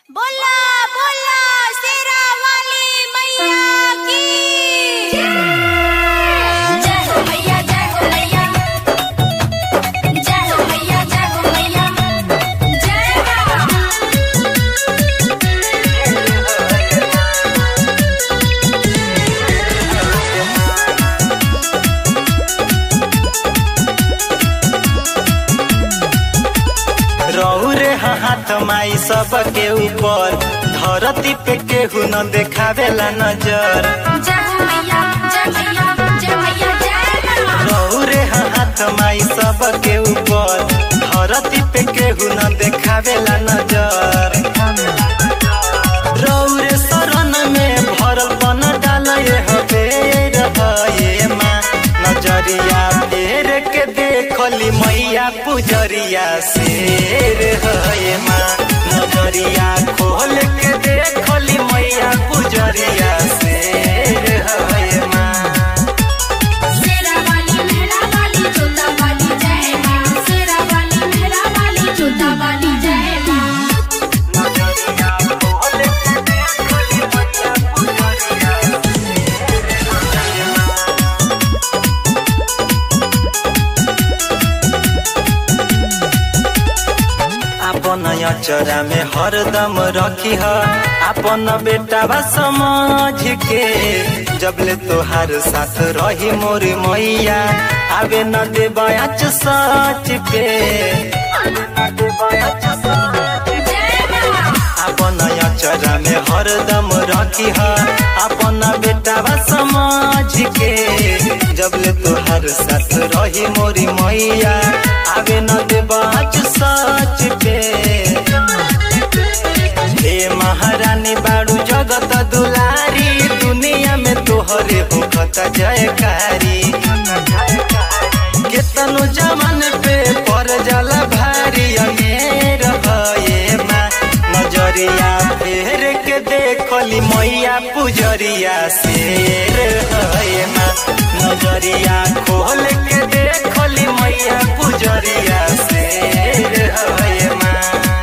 बोला बोला शेरा वाली मैया की जय हो मैया जय हो मैया जय हो मैया जय हो मैया जय मां रौरे हाथ माई सबके ऊपर धरती पे केहू न देखावेला नजर जय हो मैया जय मैया जय मैया जय मां रौरे हाथ माई सबके ऊपर धरती पे केहू न देखावेला नजर रौरे शरण में भरल बन डाल हबे रहे माँ नजरिया फेर के देखली मैया पुजरिया शेर है माँ नजरिया खोल के देखली मैया पुजरिया शेर है माँ शेरा वाली मेरा वाली जोता वाली जय मां शेरा वाली मेरा वाली जोता वाली जय मां नजरिया खोल के देखली मैया पुजरिया अपन अचरा में हरदम रखी ह अपन बेटा समझ के जबले तोहार साथ रही मोर मैया आवे न दे बयाच सच पे आवे न दे बयाच सच पे। जय मां अपन अचरा में हरदम रखी ह अपन बेटा समझ के जबले तोहार साथ रही मोरी मैया आवे न दे बाच सच पे हे महारानी बाड़ू जगत दुलारी दुनिया में तोहरे होखत जयकारी केतनो जमान पे पर जाला भारी अमेर भये माँ नजरिया फेर के देखली मैया पुजरिया शेर है माँ नजरिया खोल के देखली मैया पुजरिया शेर है माँ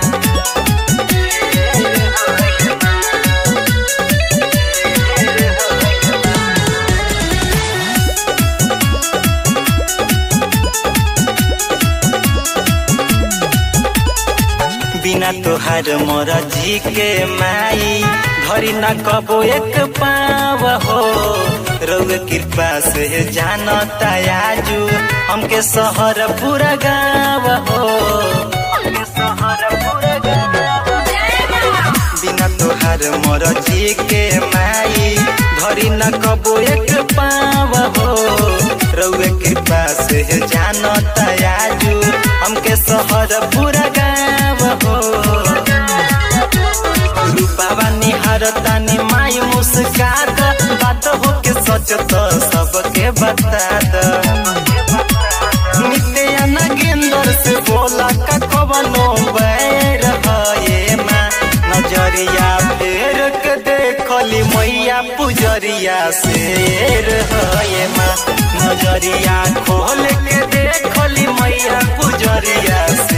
बिना तोहार मोर जी के माई घरी न कबो एक पाव हो रउए कृपा से जानता आजू हमके शहर पूरा गाँव हो हमके शहर पूरा गाँव जय मां बिना तोहार मोर जी के माई घरी न कबो एक पाव हो रउए कृपा से जानता आजू हमके शहर पूरा गाँव हो रूपावा निहारता नि माई मुस्कात बात हो के सच तो सबके बता द नित्य नगेंद्र से बोला का कवनो बैर है माँ नजरिया फेर के देखली मैया पुजरिया शेर है माँ नजरिया खोल के देखली मैया पुजरिया